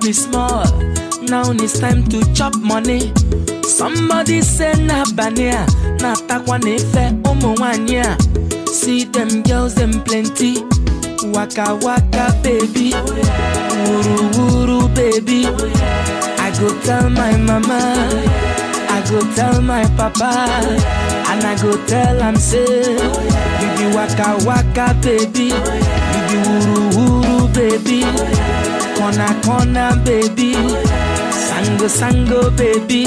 be small. Now it's time to chop money. Somebody say na bania, na takwa nefe umu wanya. See them girls, them plenty. Waka waka baby, wuru wuru baby. I go tell my mama, I go tell my papa, and I go tell am say, you be waka waka baby, you be wuru wuru baby, corner corner baby, sango sango baby,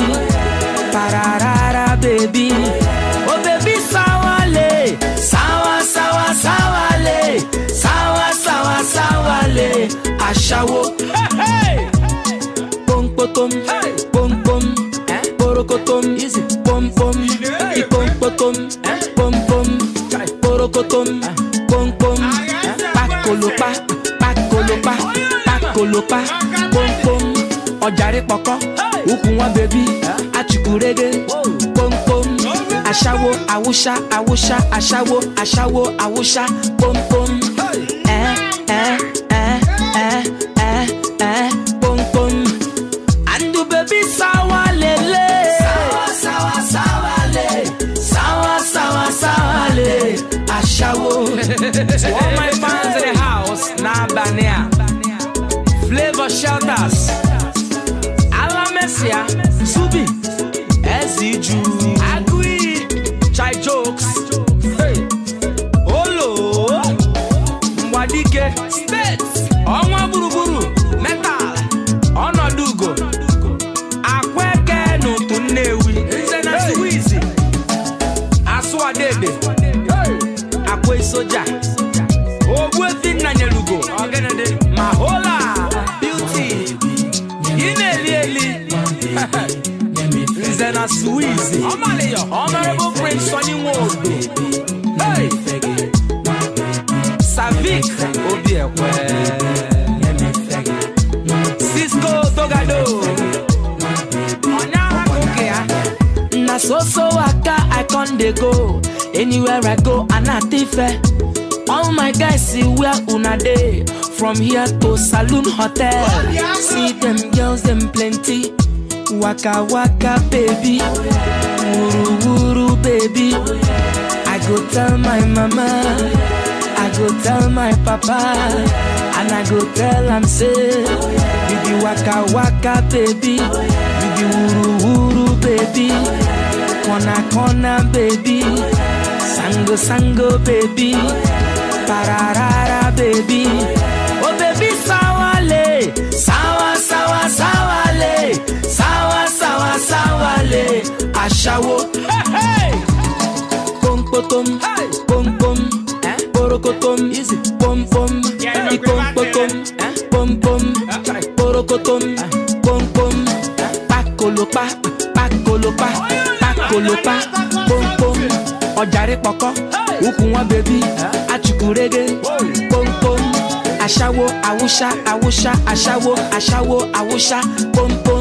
pararara baby, oh baby sawale, sawa sawa sawale, sawa sawa sawale, ashawo. Hey, hey pom potom, pom pom, porokotom, pom pom, i pom potom, pom pom, porokotom, pom pom, pakolopa, pakolopa, pakolopa, pom pom, ọjàre pọkọ, ukwu wọn bèbí, achukwurege, pom pom, aṣáwo, awúṣá, awúṣá, aṣáwo, aṣáwo, awúṣá, pom pom, ẹ ẹ ẹ ẹ ẹ ẹ pom pom. And the baby sawa lele Sawa sawa sawa le Sawa sawa sawa le Ashawo To all my fans in the house Na Bania Flavor Shelters Ala Messia Subi Eziju Agui Chai Jokes Hey Olo Mwadike States Ọnwa gburugburu Metal Ọnọdụ ugo Akweke n'ụtụ Nnewi Nze na Suwizi Asụwadebe Akwa soja Ogbuefi Nnanyelugo Mahola Beauty Ị na-eli eli Nze na Suwizi Honorable Prince Sonny Nwodo Hey! Savik Obiekwe Cisco Togado Na so so waka I con dey go Anywhere I go anatife All my guys see where una dey From here to Saloon Hotel See them girls them plenty Waka waka baby Wuru wuru baby I go tell my mama I go tell my papa And I go tell am say You be waka waka baby You be wuru wuru baby Corner corner baby Sango sango baby Pararara baby Oh baby sawale Sawa sawa sawale Sawa sawa sawale Ashawo Hey hey pom potom, pom pom, porokotom, pom pom, i pom potom, pom pom, porokotom, pom pom, pakolopa, pakolopa, pakolopa, pom pom, ọjàre pọkọ, ukwu wọn bèbí, achukwurege, pom pom, aṣáwo, awúṣá, awúṣá, aṣáwo, aṣáwo, awúṣá, pom pom.